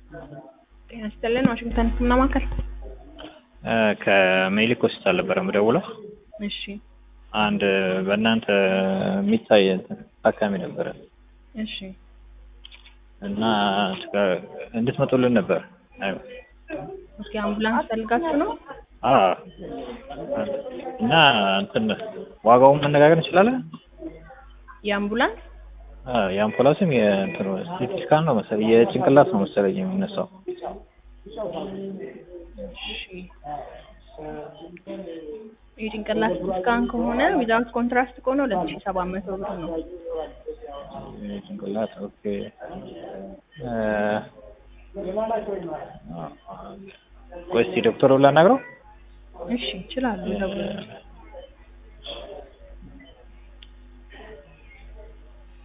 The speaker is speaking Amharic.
ጤና ይስጥልን ዋሽንግተን ህክምና ማዕከል። ከሜሊክ ሆስፒታል ነበረ የምደውለው። እሺ አንድ በእናንተ የሚታይ እንትን ታካሚ ነበረ እሺ እና እንድትመጡልን ነበር። አይ ኦኬ አምቡላንስ ፈልጋችሁ ነው? አዎ እና እንትን ዋጋውን መነጋገር እንችላለን። የአምቡላንስ አዎ የአምቡላንስም የእንትኑ ሲቲ ስካን ነው መሰለኝ የጭንቅላት ነው መሰለኝ የሚነሳው። እሺ የጭንቅላት ስካን ከሆነ ዊዛውት ኮንትራስት ከሆነ ሁለት ሺህ ሰባት መቶ ብር ነው። የጭንቅላት ኦኬ ቆይ እስኪ ዶክተሩን ላናግረው። እሺ ይችላሉ። ደውለው